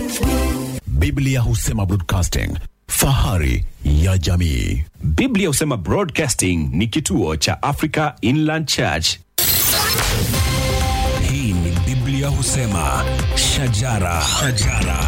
Biblia husema broadcasting, fahari ya jamii. Biblia husema Broadcasting ni kituo cha Africa Inland Church. Hii ni Biblia husema shajara, shajara.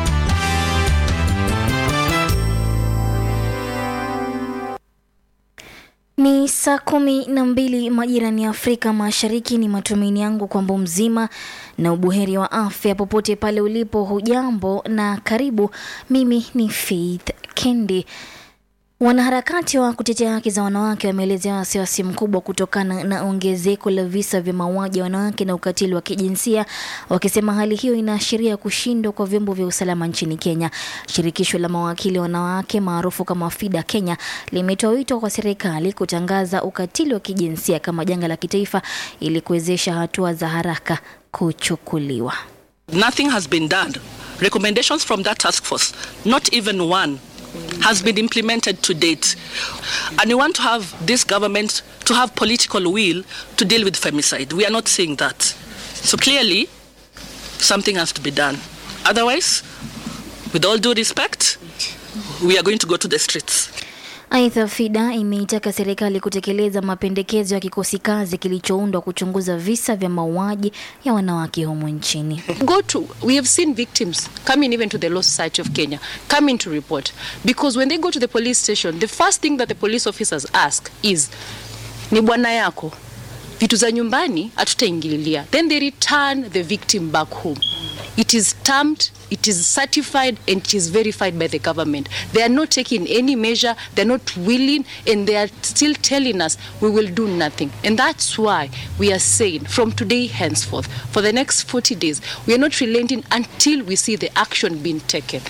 Ni saa kumi na mbili majirani ya Afrika Mashariki. Ni matumaini yangu kwamba mzima na ubuheri wa afya popote pale ulipo. Hujambo na karibu. Mimi ni Faith Kendi. Wanaharakati wa kutetea haki za wanawake wameelezea wasiwasi mkubwa kutokana na ongezeko la visa vya mauaji ya wanawake na ukatili wa kijinsia, wakisema hali hiyo inaashiria kushindwa kwa vyombo vya usalama nchini Kenya. Shirikisho la mawakili wanawake maarufu kama FIDA Kenya limetoa wito kwa serikali kutangaza ukatili wa kijinsia kama janga la kitaifa ili kuwezesha hatua za haraka kuchukuliwa. Nothing has been done. Recommendations from that task force, not even one, has been implemented to date. And we want to have this government to have political will to deal with femicide. We are not seeing that. So clearly, something has to be done. Otherwise, with all due respect, we are going to go to the streets. Aidha, FIDA imeitaka serikali kutekeleza mapendekezo ya kikosi kazi kilichoundwa kuchunguza visa vya mauaji ya wanawake humu nchini. go to we have seen victims coming even to the law society of kenya coming to report because when they go to the police station the first thing that the police officers ask is ni bwana yako vitu za nyumbani hatutaingililia then they return the victim back home it is stamped it is certified and it is verified by the government they are not taking any measure they're not willing and they are still telling us we will do nothing and that's why we are saying from today henceforth for the next 40 days we are not relenting until we see the action being taken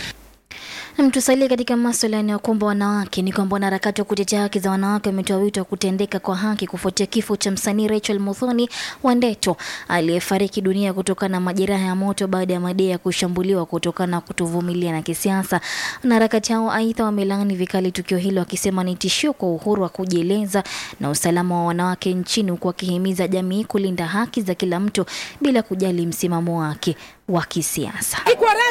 Na tusalie katika maswala yanayokumba wanawake ni kwamba wanaharakati wa kutetea haki za wanawake wametoa wito wa kutendeka kwa haki kufuatia kifo cha msanii Rachel Muthoni Wandeto aliyefariki dunia kutokana na majeraha ya moto baada ya madai ya kushambuliwa kutokana na kutovumilia na kisiasa. Wanaharakati hao aidha wamelaani vikali tukio hilo wakisema ni tishio kwa uhuru wa kujieleza na usalama wa wanawake nchini, huku wakihimiza jamii kulinda haki za kila mtu bila kujali msimamo wake wa kisiasa.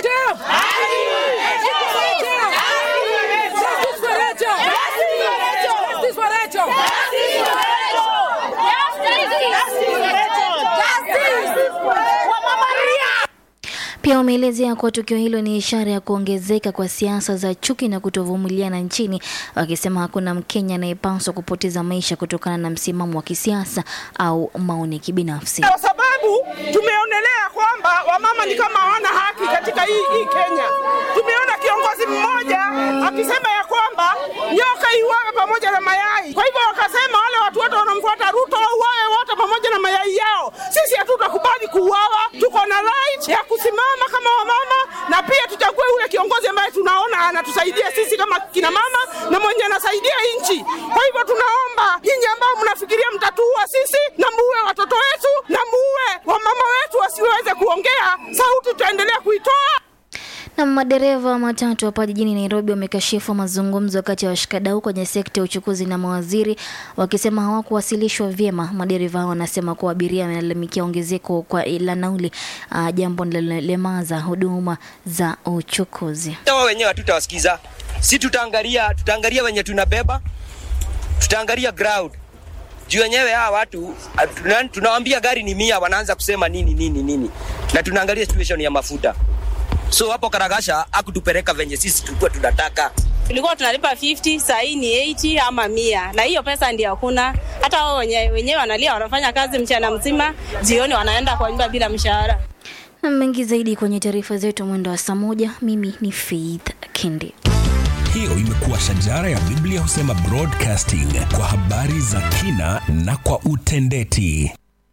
Pia wameelezea kuwa tukio hilo ni ishara ya kuongezeka kwa siasa za chuki na kutovumiliana nchini, wakisema hakuna Mkenya anayepaswa kupoteza maisha kutokana na msimamo wa kisiasa au maoni kibinafsi. kwa sababu tumeonelea kwamba wamama ni kama hawana haki katika hii, hii Kenya. Tumeona kiongozi mmoja akisema ya kwamba nyoka iuawe pamoja na mayai. Kwa hivyo wakasema wale watu wote wanamfuata Ruto wauawe wote pamoja na mayai yao. Sisi hatutakubali kuuawa, tuko na right ya kusimama kama wamama, na pia tuchague ule kiongozi ambaye tunaona anatusaidia sisi kama kina mama na mwenye anasaidia nchi. Kwa hivyo tunaomba nyinyi ambao mnafikiria mtatuua sisi na muue watoto wetu na muue wamama wetu wasiweze kuongea, sauti tutaendelea kuitoa. Na madereva wa matatu hapa jijini Nairobi wamekashifu mazungumzo kati ya washikadau kwenye sekta ya uchukuzi na mawaziri wakisema hawakuwasilishwa vyema. Madereva hao wanasema kuwa abiria wamelalamikia ongezeko kwa la nauli, uh, jambo linalolemaza huduma za uchukuzi. wao wenyewe hatutawasikiza si tutaangalia tutaangalia wenye tunabeba tutaangalia ground juu wenyewe hawa watu ah, tuna- tunawambia gari ni mia wanaanza kusema nini nini nini na tunaangalia situation ya mafuta so hapo karagasha akutupeleka venye sisi tulikuwa tunataka tulikuwa tunalipa 50 saa hii ni 80 ama mia na hiyo pesa ndio hakuna hata wao wenyewe wenyewe wanalia wanafanya kazi mchana mzima jioni wanaenda kwa nyumba bila mshahara Na mengi zaidi kwenye taarifa zetu mwendo wa saa moja. Mimi ni Faith Kendi. Hiyo imekuwa shajara ya Biblia husema broadcasting kwa habari za kina na kwa utendeti.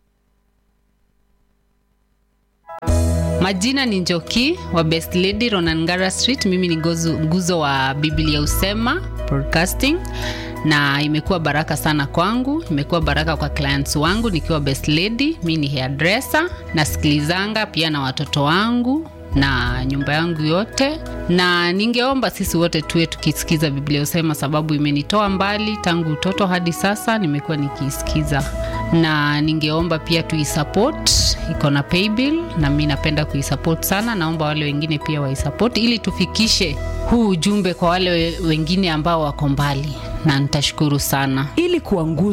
Majina ni Njoki wa Best Lady Ronangara Street. Mimi ni gozu, nguzo wa Biblia Usema Broadcasting, na imekuwa baraka sana kwangu, imekuwa baraka kwa clients wangu nikiwa Best Lady. Mimi ni hairdresser, nasikilizanga pia na watoto wangu na nyumba yangu yote, na ningeomba sisi wote tuwe tukisikiza Biblia Usema, sababu imenitoa mbali tangu utoto hadi sasa, nimekuwa nikiisikiza, na ningeomba pia tuisupport iko na paybill na mi napenda kuisupport sana naomba wale wengine pia waisupport ili tufikishe huu ujumbe kwa wale we- wengine ambao wako mbali na nitashukuru sana ili kuwa nguzo